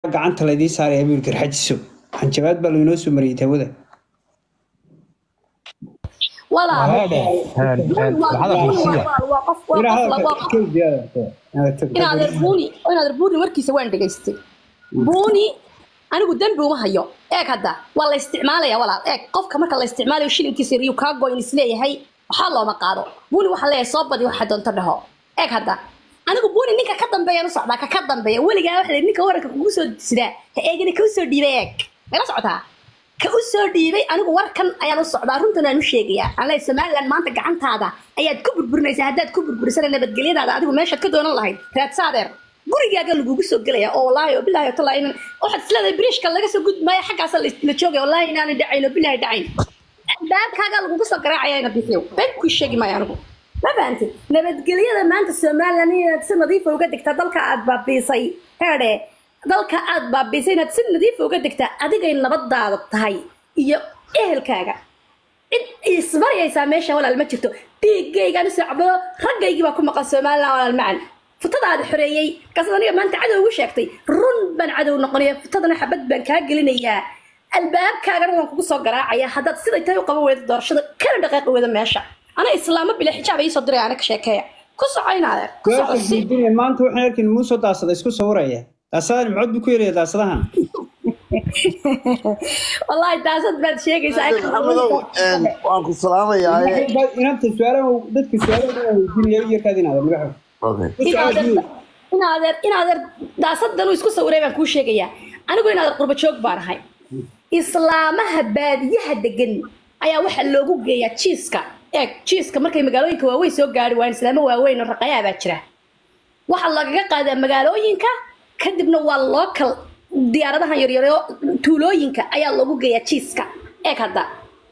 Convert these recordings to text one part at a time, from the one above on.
gacanta laydii saaraya buu garxajiso hanjabaad baa laynoo soo mariyay tawada inaadeer buuni warkiisa waan dhegaystay buuni anigu dembi uma hayo eeg hadda waa la isticmaalaya walaal eeg qofka marka la isticmaalayo shilinkiisa yariyu kaa goyn isleeyahay waxaa looma qaado buuni waxaa leeyahay soo badi waxa doonto dhaho eeg hadda anigu buuni ninka ka dambeeyaan u socdaa ka ka dambeeya weligaa waxa la ninka waranka kugu soo sidaa ha eegina ka u soo dhiibay eeg mala socotaa ka u soo dhiibay anigu warkan ayaan u socdaa runtan aan u sheegayaa aan leeyahay somaliland maanta gacantaada ayaad ku burburinaysaa haddaad ku burburisana nabadgelyadaada adigu meeshaad ka doonan lahayd raadsadeer gurigaaga lagugu soo gelaya oo wallaahi oo bilaahi talaa inan waxaad isleedahay biriishka laga soo gudmaayo xaggaasa la joogaya wallaahi inaanay dhacayn oo bilaahi dhacayn baabkaaga lagugu soo garaacaya ina bixiyo been kuu sheegi maayo anigu ma fahantid nabadgelyada maanta somaliland inaad si nadiifa uga degtaa dalka aad baabiisay heedhe dalka aad baabiisay inaad si nadiifa uga degtaa adigay nabadaada tahay iyo ehelkaaga cid isbaryaysaa meesha walaal ma jirto dhiiggaygaan u socdo raggaygii baa ku maqan somaliland walaal macan futadaada xoreeyey markaasad aniga maanta cadow ugu sheegtay run baan cadow noqonaya futadana xabad baan kaa gelinayaa albaabkaagana waan kugu soo garaacaya haddaad siday tahay u qaban weyda doorashada kana dhaqaaqi weyda meesha ana islaamo bila xijaab iisoo diray ana ka sheekeeya ku socoynaadeer ku soco si maanta waxaan arkin muusoo daasada isku sawiraya daasadahan maxood buu ku yaraya daasadahan wallaahi daasad baad sheegaysaa maxamedow waan ku salaamayaa inanta su-aalaha dadka su-aalaha weydiinaya yarkaad inaada magaxo inaadeer inaadeer daasadan uu isku sawiray baan kuu sheegayaa anigu inaadeer qurba joog baan ahay islaamaha baadiyaha degan ayaa waxaa loogu geeyaa jiiska eeg jiiska markay magaalooyinka waaweyn soo gaari waayeen islaamo waaweyn oo raqayaa baa jira waxaa lagaga qaadaa magaalooyinka kadibna waa local diyaaradahan yaryaro tuulooyinka ayaa loogu geeyaa jiiska eeg hadda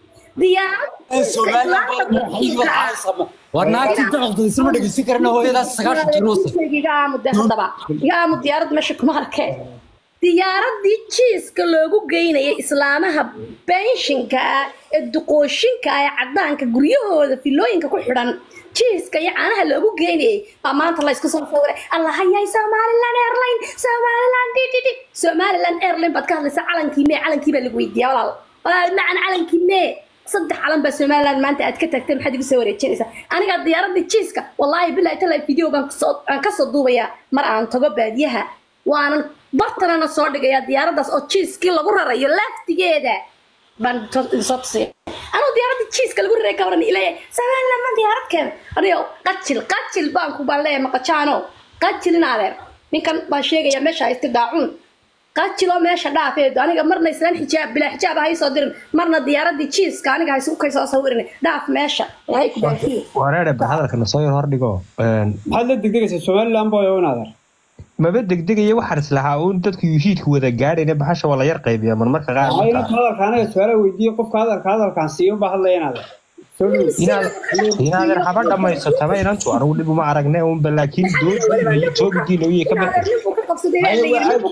war naagti dacaqda isma dhegeysan karana hooyadaas sagaashan jiruusa hadaba igaamu diyaarad meesha kuma arkee diyaaradii jiiska loogu geynayay islaamaha benshinka ah ee duqooshinka ah ee cadaanka guryahooda filooyinka ku xidhan jiiska iyo caanaha loogu geynayay baa maanta la isku soo sawiray allahayay somaliland airline somaliland ddd somaliland airline baad ka hadlaysaa calankii mee calankii baa lagu weydiiyaa walaal walaal macan calankii mee saddex calan baa somaliland maanta aad ka tagtay maxaad igu soo wareejinaysaa aniga diyaaradii jiiska wallaahi bilahi talaa video baan aan kasoo duubayaa mar aan tago baadiyaha waanan bartanana soo dhigayaa diyaaradaas oo jiiskii lagu rarayo laftigeeda baan soo tusaya anuu diyaaradii jiiska lagu raray ka waran ilaya somaliland ma diyaarad keena anigo qajil qajil baan ku baan leeyahay maqajaano qajil in adeer ninkan baan sheegayaa meesha haysta daacuun qajiloo meesha dhaafeedo aniga marna islaan xijaab bilaa xijaab ha soo dirin marna diyaaradii jiiska aniga haysu kay soo sawirin dhaaf meesha ilaahay ku dhaafiye wareere ba hadalkana soo yar hordhigo maxaad la degdegaysaa somaliland boy in adeer maba degdegaya waxaan islahaa uun dadku yuhiidka wada gaadhayna baxasha waa la yar qaybiya marmarka qaar inanta hadalka anaga su-aalaha weydiiye qofka hadalka hadalkaan siiyo baa hadlaya in adeer inaadan haba dhammaysataba inantu anigu dhib uma aragne unba laakiin doodiina iyo toobidiina uyay ka bixi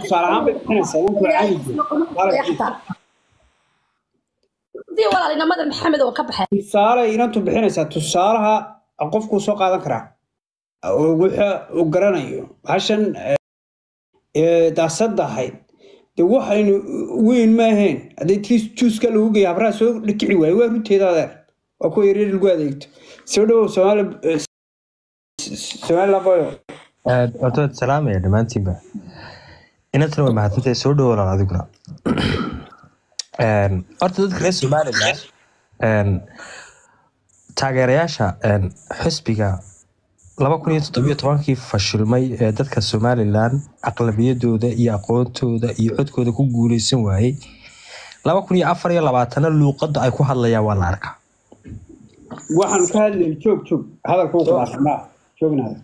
tusaale inantu bixinaysaa tusaalaha qofkuu soo qaadan karaa wuxa uu garanayo hashan daasada ahayd de waxaynu weyn ma ahayn haddii tii juuska lagu geeya habraha soo dhikici waaye waa runteeda adeer waa kuwa yaryar lagu adeegto soo dhawow somaliland boyo horta salaamaya dhammaantiinba inantana way mahadsantahay soo dhawoolaan adiguna horta dadka reer somaliland taageerayaasha xisbiga laba kun iyo toddobiyo tobankii fashilmay ee dadka somalilan aqlabiyadooda iyo aqoontooda iyo codkooda ku guuleysan waayey laba kun iyo afar iyo labaatana luuqadda ay ku hadlayaan waa la arkaa waxaan ka hadlayay joog joog hadalka uu qalaasnaa joognaada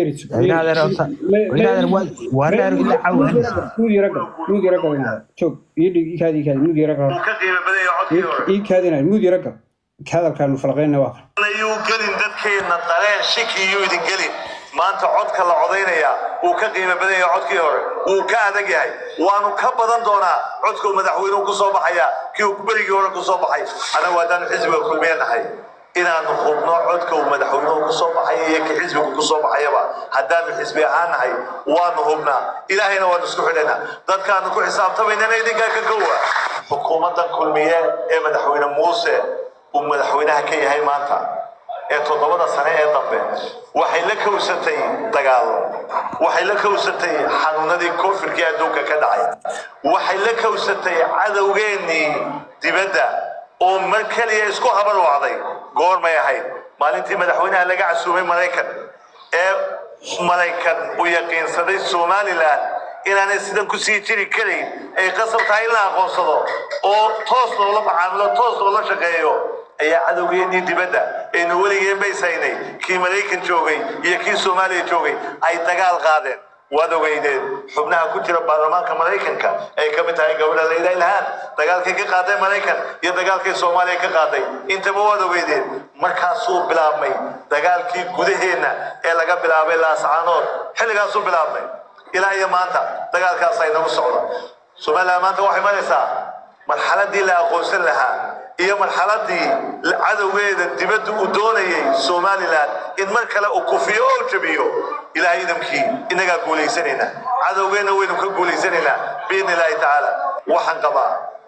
hadalkaanu falaqeyna waa yuu gelin dadkeenna dareen shiki yuu idin gelin maanta codka la codaynaya wuu ka qiimo badan yahay codkii hore wuu ka adag yahay waanu ka badan doonaa codkuu madaxweynuhu ku soo baxaya kii uu berigii hore ku soo baxay anagu haddaanu xisbiga kulmiye nahay inaanu hubno codka uu madaxweynuhu ku soo baxaya iyo ka xisbigu ku soo baxayaba haddaanu xisbi ahaan nahay waanu hubnaa ilaahayna waanu isku xidhaynaa dadkaanu ku xisaabtamaynana idinkaa ka kowa xukuumaddan kulmiye ee madaxweyne muuse uu madaxweynaha ka yahay maanta ee toddobada sane ee dambe waxay la kowsatay dagaalo waxay la kowsatay xanuunadii koonfurkii adduunka ka dhacay waxay la kowsatay cadowgeennii dibadda oo mar keliya isku habar wacday goormay ahayd maalintii madaxweynaha laga casuumay maraykan ee maraykan uu yaqiinsaday somalilan inaanay sidan ku sii jiri karayn ay qasab tahay in la aqoonsado oo toos loola macaamilo toos loola shaqeeyo ayaa cadowgeennii dibadda aynu weligeen baysaynay kii maraykan joogay iyo kii soomaaliya joogay ay dagaal qaadeen waad ogeydeen xubnaha ku jira baarlamaanka maraykanka ay ka mid tahay gabadha layla ilhaan dagaalkay ka qaaday maraykan iyo dagaalkay soomaaliya ka qaaday intaba waad ogeydeen markaasuu bilaabmay dagaalkii gudaheenna ee laga bilaabay laascaanood xilligaasuu bilaabmay ilaa iyo maanta dagaalkaas ay nagu socdo somaliland maanta waxay maraysaa marxaladii la aqoonsan lahaa iyo marxaladii cadowgeeda dibadda uu doonayay somalilan in mar kale uu kufiyo oo jabiyo ilaahay idamkii inagaa guulaysanaynaa cadowgeenna waynu ka guulaysanaynaa biidni illaahi tacaala waxaan qabaa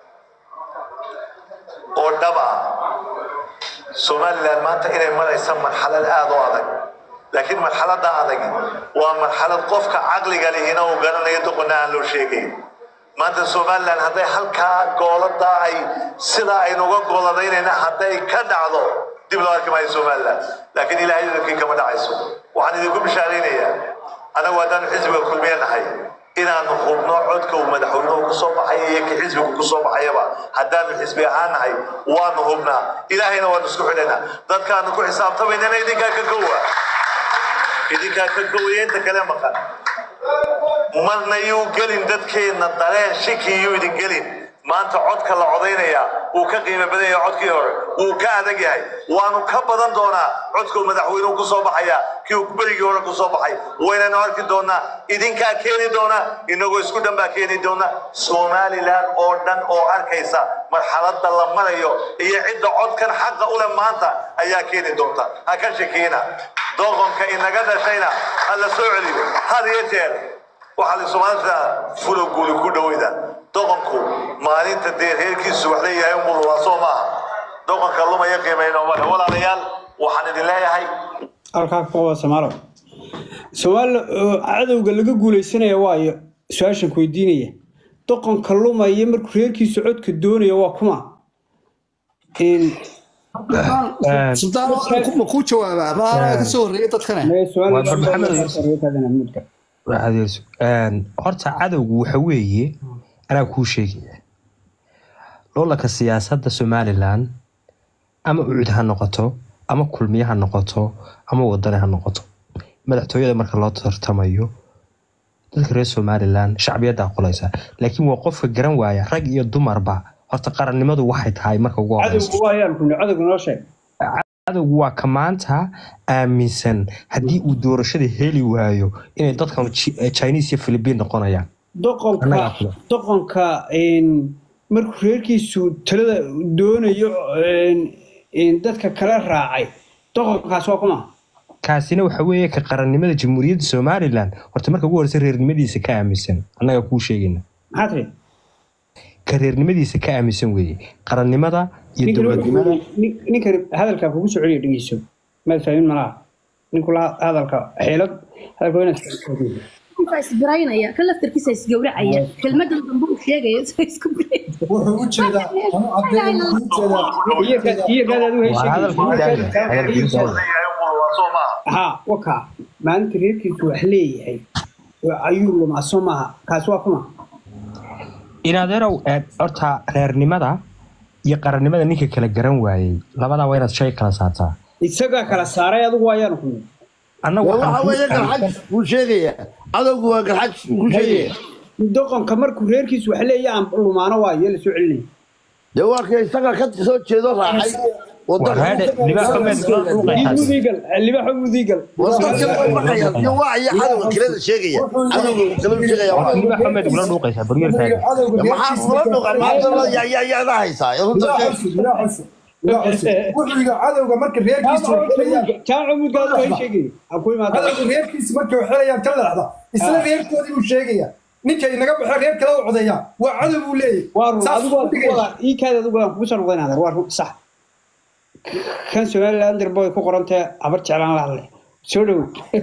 oo dhab ah somalilan maanta inay maraysa marxalad aada u adag laakiin marxaladda adag waa marxalad qofka caqliga lihina uu garanayo doqonna aan loo sheegayn maanta somalilan hadday halkaa goolada ay sidaa aynuga gooladaynayna hadday ka dhacdo dib loo arki maayo somalilan laakiin ilaahay idankii kama dhacayso waxaan idinku bishaaraynayaa anagu haddaanu xisbiga kulmiye nahay inaanu hubno codka uu madaxweynuhu ku soo baxaya iyo ka xisbigu ku soo baxayaba haddaanu xisbi ahaan nahay waanu hubnaa ilaahayna waanu isku xidhaynaa dadkaanu ku xisaabtamaynana idinkaa ka kowa idinkaa ka kowaya inta kale maqan marna yuu gelin dadkeenna dareen shiki yuu idin gelin maanta codka la codaynaya uu ka qiimo badan yahay codkii hore wuu ka adag yahay waanu ka badan doonaa codka uu madaxweynuhu ku soo baxaya kii uu berigii hore ku soo baxay waynanu arki doonaa idinkaa keeni doona inagoo isku dhan baa keeni doona somalilan oo dhan oo arkaysa marxaladda la marayo iyo cidda codkan xaqa u leh maanta ayaa keeni doonta ha ka shakiina doqonka inaga dhashayna ha la soo celiyo had iyo jeer waxaa la soomaalida fulo guuli ku dhaweyda doqonku maalinta dee reerkiisu wax leeyahay umulwaa soo maaha doqonka lumaya qiimayno male walaalayaal waxaan idin leeyahay halkaa ku qaba soomaalo soomaali cadowga laga guuleysanaya waayo su-aashan ku weydiinaya doqonka lumaya markuu reerkiisu codka doonaya waa kuma sultaan ma kuu jawaabaa maanaa kasoo horreeyay dadkane horta cadowgu waxa weeye anaa kuu sheegaya loolanka siyaasadda somalilan ama ucud ha noqoto ama kulmiye ha noqoto ama wadane ha noqoto madaxtooyada marka loo tartamayo dadka reer somalilan shacbiyadda aqolaysa laakiin waa qofka garan waaya rag iyo dumarba horta qarannimadu waxay tahay marka ugu horeysa cadowgu waa ka maanta aaminsan haddii uu doorashada heli waayo inay dadkan chinese iyo philibiin noqonayaan doqonka markuu reerkiisu talada doonayo dadka kala raacay doqonkaas waa kuma kaasina waxa weeye ka qarannimada jamhuuriyadda somalilan horta marka ugu horeysa reernimadiisa ka aaminsan annaga kuu sheegayna maxaa tiri ka reernimadiisa ka aaminsan weeye qarannimada iyo dowladnimada ninkan hadalkaa kugu soo celiya dhegeyso maad fahmin malaha ninkula hadalka xeelad hadalka wayna isbiraynaya kan laftarkiisa isgowracaya kelmadan dambe uu sheegaya isku wuxuu u jeedaa iyo gaadaad u ha waka maalinta reerkiisu wax leeyahay ayuu lumaa soo maaha kaasi waa kuma inadeerow horta reernimada iyo qarannimada ninka kala garan waayey labadaa waa inaad shay kala saartaa isagaa kala saaray adigu waayaan ku waxa weeye garxaj buu sheegayaa cadowgu waa garxaj buu sheegaya doqonka markuu reerkiisu wax leeya aan lumaano waayo la soo celinaya dee waa ka isaga ka soo jeedo raacay libaxo mudiigal wacaya cadowga kaleda sheegaya cadowga kale sheegaya maxaa kula dhuqa maanta yaada haysaa waa cusub wuxuu yidhi cadowga marka reerkiisa way xelayaan jaamaca mudgaadu way sheegay ha ku imaada cadowga reerkiisa markay xelayaan ka leexda isla reerkoodii buu sheegaya ninka inaga baxo reer kale u codeeyaa waa cadow buu leeyahy waa run Saas adigu buu dhigaya. waa ii kaada adigu waan kugu soo noqdayn adeer waa run sax kan somaliland boy ku qorantee habar jeclaan la hadlay soo dhow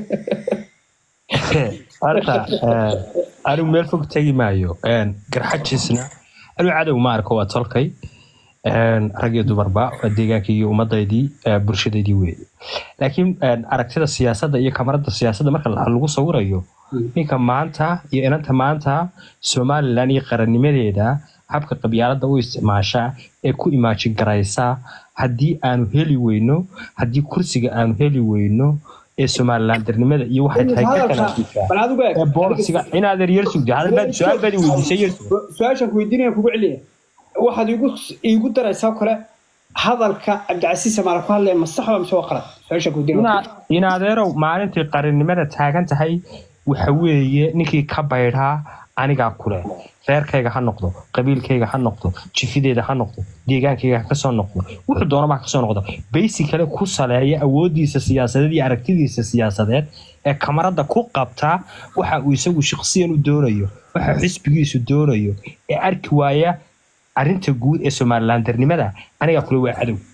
horta eh, anigu meel fog tegi maayo Een, garxajiisna anigu cadow ma arko waa tolkay Een, rag iyo dumarba waa deegaankii iyo ummadaydii eh, bulshadaydii weeye laakiin een, aragtida siyaasadda iyo kamarada siyaasadda marka la- lagu sawirayo ninka maanta iyo inanta maanta somalilan iyo qarannimadeeda habka qabyaalada u isticmaasha ee ku imaajin garaysa haddii aanu heli weyno haddii kursiga aanu heli weyno ee somalilandarnimada iyo waxay tahay ka kala dishaa bal adigu eeg ee boolisiga inaad yar sugda hadal baad su-aal baad i weydiisay yar sug su-aashan ku weydiinaya kugu celiya waxaad iigu iigu daraysaa oo kale hadalka cabdicasiis samaale ku hadlaya ma sax ba mise waa qalad su-aashan ku weydiinaya Ina- in adeerow maalintii qarannimada taagan tahay waxa weeye ninkii ka baydhaa anigaa kule reerkayga ha noqdo qabiilkayga ha noqdo jifideeda ha noqdo deegaankayga ha kasoo noqdo wuxuu doonaba ha kasoo noqdo basicale ku saleeya awoodiisa siyaasadeed iyo aragtidiisa siyaasadeed ee kamarada ku qabta waxa uu isagu shaqsiyan u doonayo waxa xisbigiisu doonayo ee arki waaya arinta guud ee somalilandarnimada anigaa kule waa cadow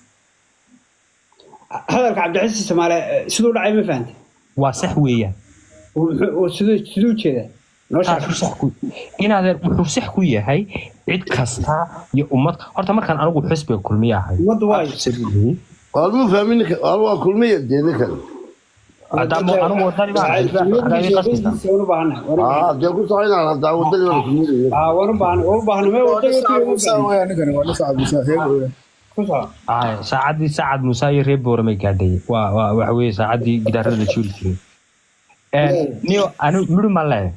hadalka cabdicasiis samaale eh, siduu dhacay ma fahantay waa sax weeyaan Wuxuu- oo siduu siduu jeedaa noo sheeg taasuu sax ku inaadeer wuxuu sax ku yahay cid kasta iyo ummad horta markaan anigu xisbiga kulmiye ahay ummaddu waayo waalmuu fahmin ninka waal waa kulmiya dee ninkan haddaama anigu wadani baan ahay, haddaa iga qasbaysaa. waan u baahanahay waan u baahanahay. aa dee ku soco inaan haddaa wadadii wada kulmiya Aa, waan u baahanahay waan u baahanahay mee wadada Sacad wadada Muuse weeyaan ninkani, waa nin Sacad Muuse, reer weeyaan. ku soo Aye, saacadii sacad muuse iyo reer booramay gaadhay waa waa waxa weeye saacadii gidaarada la juri jiray Eh, niyo anigu midhu ma leeyahay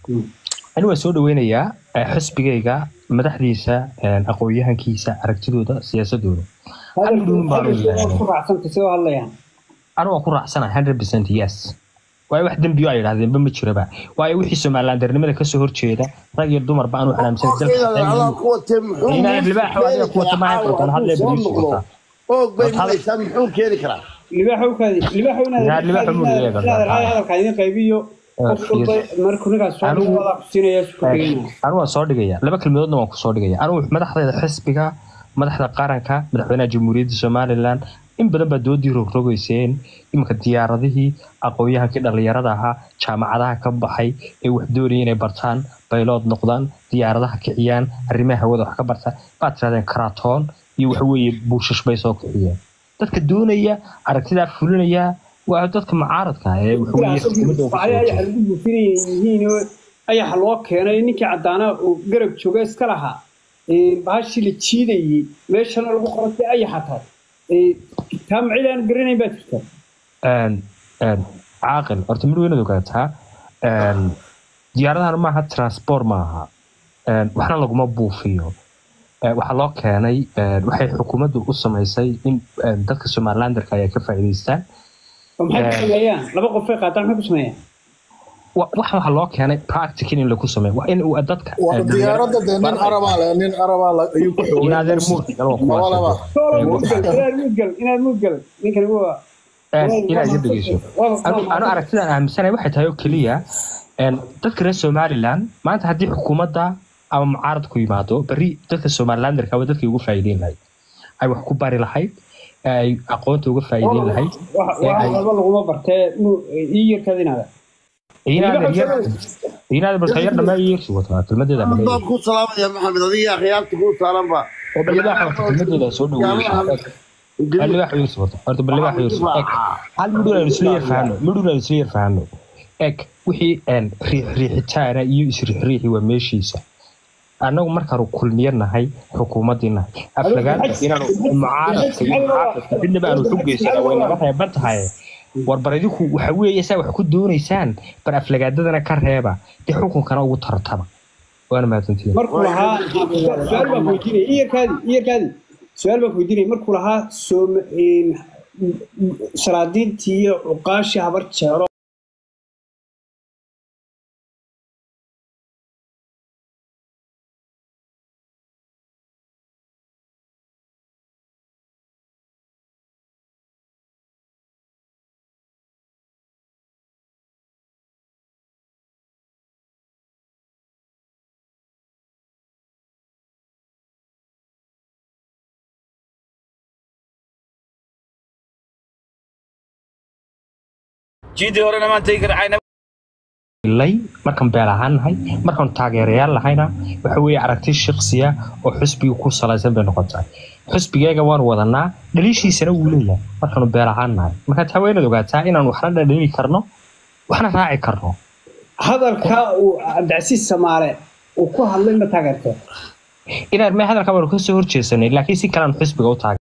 anigu waan soo dhaweynayaa eh, xisbigayga madaxdiisa eh, aqoon-yahankiisa aragtidooda siyaasadooda hal midhuun baan u leeyahay ku raacsanta sidoo hadlayaan anigu waan ku raacsanahay hundred percent yes waayo wax dembiyo ay yidhahdeenba ma jiraba waayo wixii somalilandarnimada kasoo horjeeda rag iyo dumarba aanu xanaamsan allah ku watee muxuu Inaan libaaxa adiga ku wata maaha qortaan, hadlee bariis wata. oog bay milaysaa muxuu keeni karaa libaaxowkaadi libaaxow Yaa, libaaxa muu leeyahay, inaad hadalka idin qaybiyo qof walba markuu ninkaas soo Anigu- dhawada ku siinaya isku dhigayna anigu waan soo dhigaya laba kelmadoodna waan kusoo dhigaya anigu madaxdeeda xisbiga madaxda qaranka madaxweynaha jamhuuriyadda somalilan in badan baa doodii rogrogeyseen iminka diyaaradihii aqoon-yahankii dhallinyarada ahaa jaamacadaha ka baxay ee wax doonaya inay bartaan baylood noqdaan diyaaradaha kiciyaan arrimaha hawada wax ka bartaan baad tirahdeen karatoon iyo waxaweeye buushash bay soo kiciyeen dadka doonaya aragtidaa fulinaya waa dadka mucaaradka ah ee waxaweeye xukuumadda uga soo ayaxa horjeeda. lagu buufinaya yihiin oo ayaxa loo keenay ninkii caddaana uu garab jooga iska lahaa Ee, bahashii la jiidayey meeshana lagu qorantay ayaxa tahay Ee, taa macid aan garanayn baa jirta een een caaqil horta mid weynaad ogaataa een diyaaradahan maaha transport maaha een waxna laguma buufiyo Ee, waxaa loo keenay een waxay xukuumaddu u samaysay in een dadka somalilanderka ay ka faa'iidaystaan oo maxay ku Ee. sameeyaan laba qof ay qaataan maxay ku sameeyaan Wa- wax waxaa loo keenay practical in lagu sameeyo waa in uu dadka Waa ee, diyaaradda dee nin arabaa leh nin arabaa la- ayuu ku xoogay. inaadeer muurka gal waa kuwaas. Labalaba. Solo Ee, mudgal inaad mudgal inaad mudgal ninkani waa een inaad iga dhegeyso waa- anu anu aragtidan aaminsanahay waxay tahay oo keliya een dadka reer somaliland maanta haddii xukuumadda ama mucaarad ku yimaado berri dadka somalilanderka waa dadkay uga faa'iideyn lahayd ay wax ku bari lahayd ay aqoonta uga faa'iideyn lahayd wax ee wax ay walba laguma bartee mu- ii yarkaad inaada inaad yar inaad barta yar dhamaa yeersi wataa kelmadeeda baan dhamaa ku salaamaya maxamed adiga akhyaarta kuu saaranba oo balibaaxa wata kelmadeeda soo dhaweeyey balibaaxa yeersi wata horta balibaaxa yeersi eg hal midhuun aynu isla yar fahano midhuun aynu isla yar fahano eg wixii een riix riixitaana iyo isriixriixi waa meeshiisa annagu markaanu kulmiye nahay xukuumaddii nahay aflagaanta inaanu mucaaradka iyo muxaafadka midnaba aanu xugeysana way naga reeban tahay war bar idinku waxa weeye saa wax ku doonaysaan bar aflagaadadana ka reeba dee xukunkana ugu tartaba waana mahadsantihiin markuu lahaa su-aal baan ku weydiinaya ii yarkaadi ii yarkaadi su-aal baan ku weydiinaya markuu lahaa soom salaadiintii iyo cuqaashii habar jeero jiidii horena maan tegi kara cayna lay markaan beel ahaan nahay markaan taageerayaal lahayna waxa weeye aragti shaksiya oo xusbiga ku salaysan bay noqotay xusbigeega waan wadanaa dhaliishiisana wuu leeyahay markaanu beel ahaan nahay marka taa waa inaad ogaataa inaan waxna dhadhami karno waxna raaci karno hadalka uu cabdicasiis samaale uu ku hadlay ma taageertee inaan me hadalka baanu kasoo horjeesanay laakiin si kalean xusbiga u taageer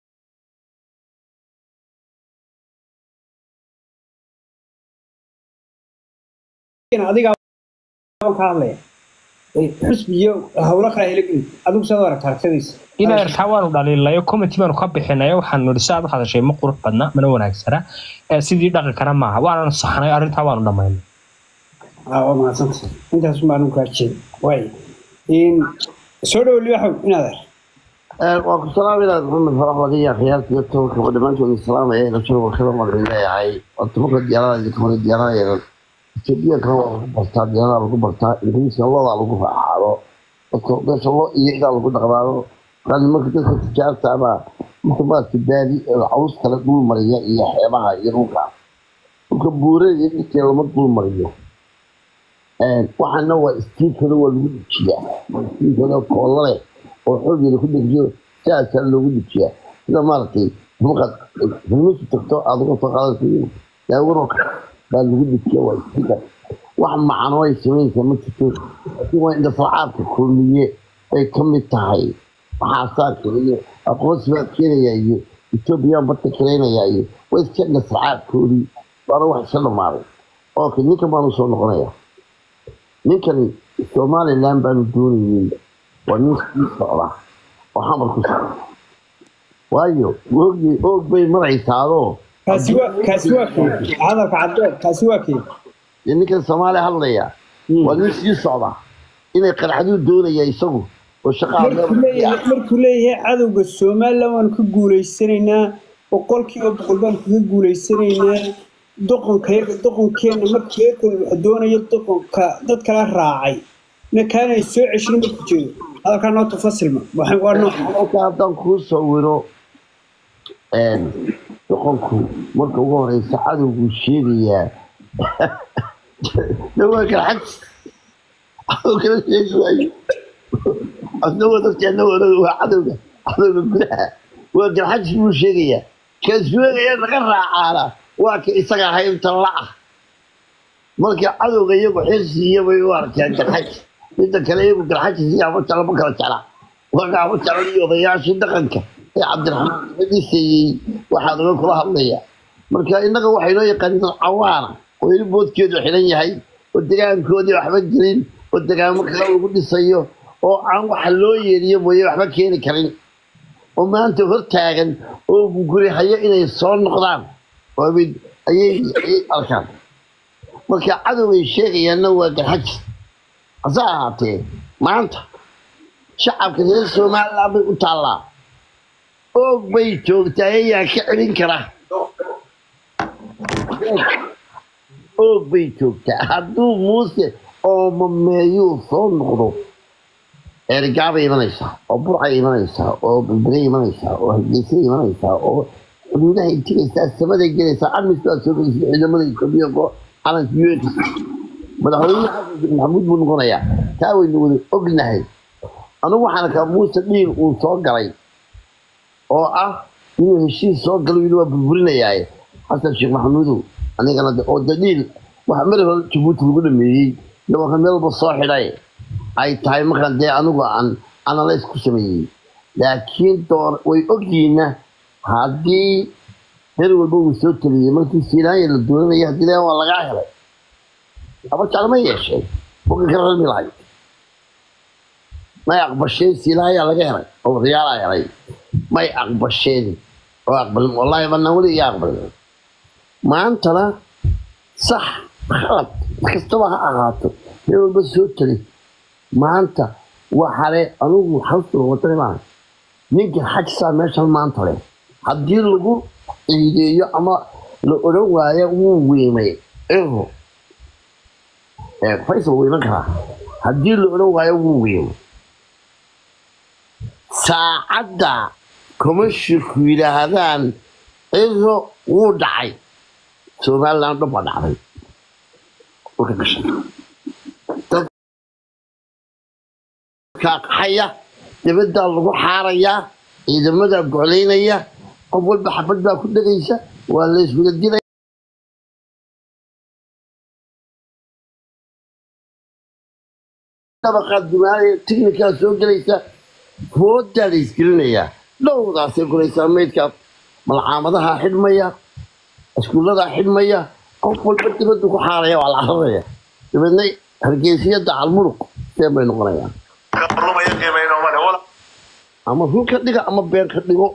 adigaa baan ka hadlaya xusbiyo howlo kale hela gelin adigu saad u aragta aragtadiisa inaan arkaa waanu dhaliilayo committee baanu ka bixinayo waxaan nidhi si aad u hadashay ma qurux badna mana wanaagsana ee sidii dhaqankana maaha waananu saxnay arrintaa waanu dhammaynay Ah, waa mahadsantay intaas baan u kaajiyay waay soo dhowo libaxow inaad ar waan ku salaaminaa maxamed farax wadiya khiyaartiga tobanka oo dhammaantood salaamaya rasuul wakada waan leeyahay waa tobanka diyaarada idinka hore diyaarada etoobiyankana waa lagu bartaa diyaarada lagu bartaa ingiriiska loodaa lagu raacaado dadka meesha loo iyo idaa lagu dhaqdaado markaa nimanka dadka tijaarta ama inta maadka baadi caws kale dhul mariya iyo xeebaha iyo dhulkaas dhulka buurada iyo dhirkee lama dhul mariyo waxaana waa istiinkada waa lagu dejiyaa istiinkada koolla leh oo xoogeeda ku dejiyo saasaa loogu dejiyaa sida maaragtay markaad hilmisu tagto aad uga soo qaadayso daawaro baa lagu dejiya waa istiinka wax macno ay samaynaysaa ma jirto laakiin waa indhafracaadka kulmiye ay ka mid tahay waxaasaa keliyo aqoonsi baa keenayaa iyo etoobiyaan badka kaleynaya iyo waa iska indhafracaadkoodii waana wax iska dhamaaday okay ninkan baanu soo noqonayaa ninkani somaliland baanu doonayey waa nin sii socda oo xamar ku socda waayo oogay oog bay maraysaadoo kaasi waa kaasi waa kee hadalka caddeed kaasi waa kee dee ninkan soomaaliya hadlaya waa nin sii socda inay qarxaduu doonaya isagu oo shaqaa markuu leeyahay markuu leeyahay cadowga somaliland waanu ka guulaysanaynaa boqolkiiba boqol baanu kaga guulaysanaynaa doqonkayaga doqonkeena markii eekooda waxa doonaya doqonka dad kala raacay na kaanay soo ceshino markuu jeedo hadalkaa noo tafasilma waxaan waa nooc halka haddaan kuu sawiro doqonku marka ugu horeysa cadowguu sheegayaa dhawaa kala xaj cadow kala sheegi waayo asnagoo dadkeena waa cadowga cadowga gudaha waa garxajis buu sheegayaa kan sheegaya naga raacaana waa ka isaga haybta la-ah marka cadowga iyagu xirsiiya bay u arkeen garxajis midda kale iyagu garxajis iyo abajala ma kala jecla waa ka abajala iyo odayaashii dhaqanka ee cabdiraxmaan madiseeyey waxaa naga kula hadlaya marka innaga waxay noo yaqaaniin dad cawaana oo ili boodkeedu xiran yahay oo degaankoodii waxba gelin oo degaamo kale lagu dhisayo oo aan waxa loo yeeriyo mooye waxba keeni karin oo maanta hortaagan oo guri hayo inay soo noqdaan oo mid ayay ayay arkaan marka cadowgay sheegayaanna waa garxajis hase ahaatee maanta shacabka reer somaliland bay u taallaa oog bay joogtaa ayaa ka celin kara oog bay joogtaa hadduu muuse oo mameeyuu soo noqdo ergaabay imanaysaa oo burcay imanaysaa oo balbelay imanaysaa oo hargeysay imanaysaa oo xuduudahay tegaysaa samaday gelaysaa amis baa soo gelaysa ciidamada etoobiya oo calanka un madaxweyne xasan sheekh maxamuud buu noqonayaa taa waynu wada ognahay anigu waxaan arkaa muuse dhiil uu soo galay oo ah inuu heshiis soo galo yidhi waa burburinayaaye xasan sheekh maxamuudow anigana de- oo de dhiil waxa mari hore jabuuti lagu dhameeyey dabanka meel walba soo xidhay ay tahay markaan dee anigu aan analyse ku sameeyey laakiin door way ogyihiinna haddii meel walba uu soo taliyey markii siinaaya la doonanaya haddii lee waa lagaa helay abajacla ma yeesheen buka ka rami lahayd may aqbasheen siilaayaa laga helay oo riyaalaa helay may aqbasheen oo aqbalin wallaahi banaan weli iga aqbalin maantana sax khalad kastaba ha ahaato meel walba soo tali maanta waxale anugu xasuusta wadani maaha ninka xajisaa meeshan maanta leh haddii lagu ciideeyo ama la odhan waayo wuu weymay ero ee faysal wuu iman karaa haddii la odhan waayo wuu weymay saacadda komashinku yidhaahdaan ero wuu dhacay somaliland dhan baa dhacday marka gashay dadka qaxaya dibaddaa lagu xaarayaa ciidamadaa goclaynaya qof walba xabad baa ku dhegaysa waa la iswada dilaya dabaqaad dumaanaya tiknikaa soo gelaysa foodaa la isgelinayaa dhowdaasay guraysaa meydkaa malcaamadaha xidhmaya iskuulladaa xidhmaya qof walba dibaddu ku xaaraya waa la cararaya dabeedna hargeysiyadda calmuruq seen bay noqonayaan lumaya qiimayno male wala ama run ka dhiga ama beer ka dhigo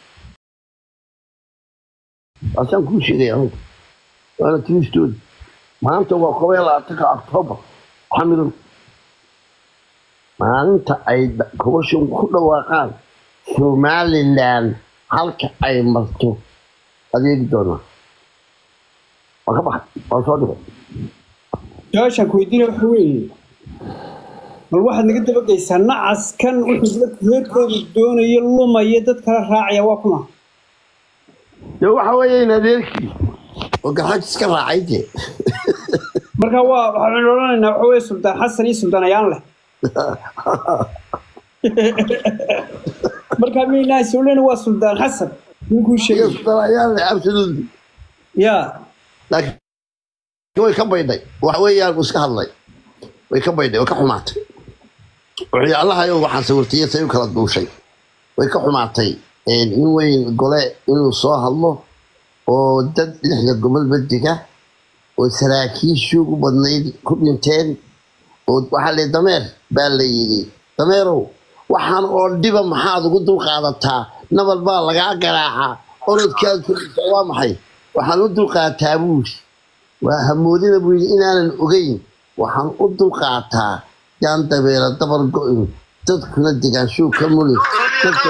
waasaan kuu sheegaya anugu waana tiristoodi maanta waa koba iyo labaatanka octoobar xamidow maalinta ay kobashan ku dhawaaqaan somaliland halka ay marto adeegi doonaa waa ka baxay waa soo dhigay su-aashaan ku weydiinaya waxa weeye bal waxaad naga dabagaysaa nacaskan wuxuu dadka reerkooda doonaya lumaya dad kala raacaya waa kuma dee waxa weeye in adeerkii oo garxaj iska raacay dee marka waa waxaynu odhanaynaa waxa weeye suldaan xasan iyo suldaan ayaan leh marka miynaa solena waa suldaan xasan ninkuu sheegay ayaan absolutely yaa laakiin way ka baydhay waxa weeyaan buu iska hadlay way ka baydhay way ka xumaatay wuxuu allahayo waxaan sawirtay say u kala duushay way ka xumaatay nin weyn gole inuu soo hadlo oo dad lixda gobol badiga oo saraakiishii ugu badnayd ku dhinteen oo waxaa la dameer baa la yidhi dameerow waxaan oo dhiba maxaad ugu dulqaadataa nabal baa lagaa garaacaa orodkaad kudhisa waa maxay waxaan u dulqaataa buuri waa hamoodina buu yidhi inaanan ogeyn waxaan u dulqaataa yaan dabeera dabar go-in dadkuna degaanshuu ka muli dadka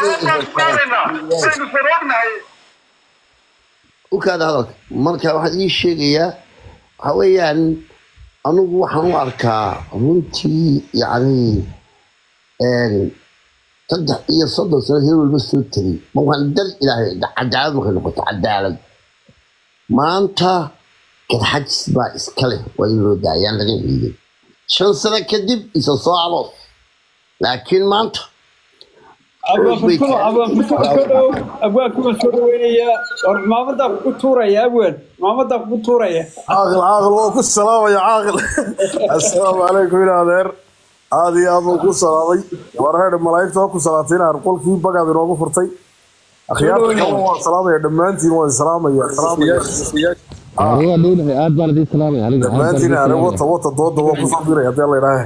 ukaada hadalka marka waxaan ii sheegayaa waxa weeyaan anugu waxaan u arkaa runtii yacni saddex iyo soddon sano heer walba soo tegay ma waxaan dal ilaahay cadaalad markay noqoto cadaalad maanta garxajis baa iska leh waa in loo daayaan laga ciiday shan sano kadib isa soo aloos laakiin maanta abwaanku waan soo dhaweynayaa war maamadaa kugu tuuraya abwaan maamadaa kugu tuuraya caaqil caaqil waa ku salaamaya caaqil assalaamu calaykum in adeer aad iyo aad buu ku salaamay war heer malaa'igta waa ku salaatay inaad qolkii bagaad inoogu furtay akhyaarta kale waan salaamaya dhammaantiin waan salaamaya salaamaya waa dhownahay aad baan idiin salaamaya aniga aad baan dhammaantiin idiin are salaamaya wata wata dooda waa kusoo diraya haddii alla idhaahe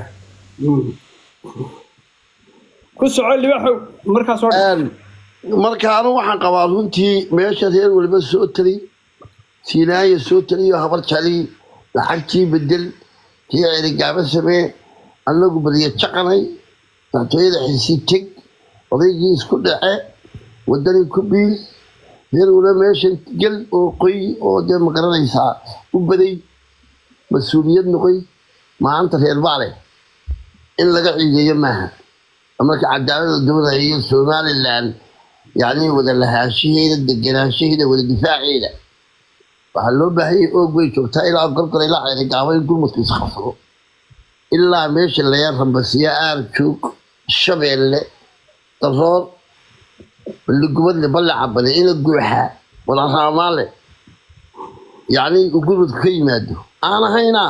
ku soco libaxow markaas oo dhan marka anu waxaan qabaa runtii meesha reer waliba soo tali siinaaya soo taliyo habar jali lacagtii bedel tii cerigaaba samee anagu badiya jaqanay madaxtooyada xisi teg odaygii isku dhace wadani ku biil reer waliba meeshan gel oo qoy oo dee magaranaysaa u baday mas-uuliyad noqoy maanta reer baale in laga ciideeyo maaha marka cadaalada doonaya iyo somaliland yani wada lahaanshaheeda deganaanshaheeda wada difaaceeda waxaa loo baahanyay oog bay joogtaa ilaa gorgor ilaa ceerigaabo in gurmadku isqabsado ilaa meesha laga rambasiya aar joog shabeelle daroor baligubadle balle cabale ina guuxa walaraamaale yani uu gurmadku ka yimaado aan ahaynaa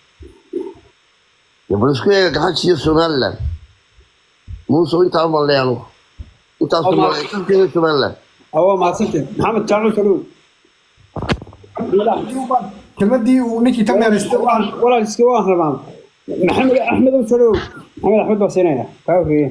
bal isku eega gaxaji iyo somaliland muuse intaa maleeno intaas somaliland waa mahadsantay maxamed jaacu soo dhow kelmadii uu ninkii ka meeraystay walaal iska waan rabaa maxamed axmedow soo dhow maxamed axmed baa siinaya kaa horreeye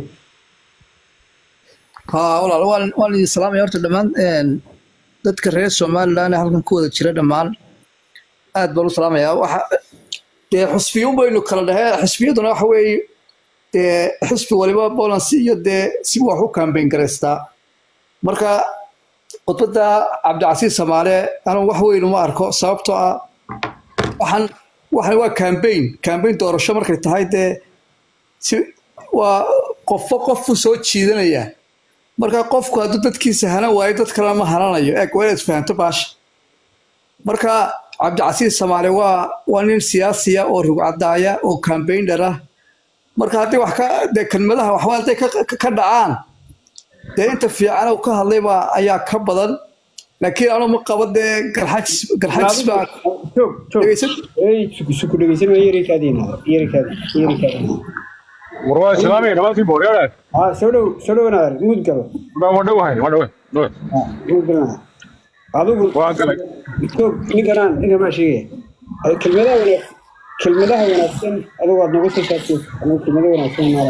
haa walaal waan waan idin salaamaya horta dhammaan een, dadka reer somaliland ee halkan ku wada jira dhammaan aad baan u salaamayaa waxa dee xusbiyo baynu kala dhahee xusbiyaduna waxa weeye dee xusbi waliba bolansi iyo dee si wax u kambayn garaystaa marka khudbadda cabdicasiis samaale anu wax weyn uma arko sababtoo ah waxaan waxan waa kambayn kambayn doorasho markay tahay dee si waa qofba qofku soo jiidanaya marka qofku hadduu dadkiisa hanan waayo dad kalena ma hananayo eeg waa inaad fahanto baasha marka cabdicasiis samaale waa waa nin siyaasiya oo rugcadaaya oo campaigner ah marka haddii wax ka dee kelmadaha waxba hadday ka ka- ka dhacaan dee inta fiican uu ka hadlay baa ayaa ka badan laakiin anu ma qabo dee garxajis garxajis baa joog joog dhegeysan Ey, suku suku dhegeysan waa yarikaadiina yarikaadi yarikaadi warwaa islaamiga dhammaantiin booryaale ah soo dhow soo dhowanaar mud galo ma dhowahay ma dhowe dhowe ah mud galana adigu waan galay joog ninkanaan ninkan maa sheegaya Ay, kelmadaha wanaag kelmadaha wanaagsan adigu waad nagu soo saartay anigu kelmadaha wanaagsan maala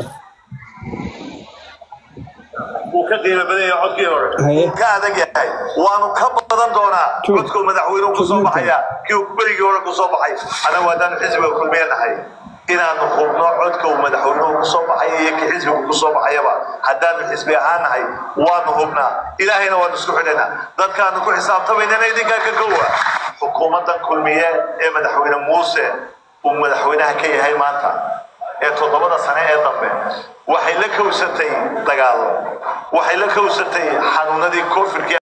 wuu ka qiimo badan yahay codkii hore Haye. wuu ka adag yahay waanu ka badan doonaa Joog. codkuu madaxweynuhu ku soo baxaya kii uu berigii hore ku soo baxay anagu haddaan xisbiga kulmeenahay inaanu hubno codka uu madaxweynuhu ku soo baxaya iyo kii xisbiga ku soo baxayaba haddaanu xisbi ahaan nahay waanu hubnaa ilaahayna waanu isku xidhaynaa dadkaanu ku xisaabtamaynana idinkaa ka kowa xukuumaddan kulmiye ee madaxweyne muuse uu madaxweynaha ka yahay maanta ee toddobada sane ee dambe waxay la kowsatay dagaalo waxay la kowsatay xanuunadii koonfurkii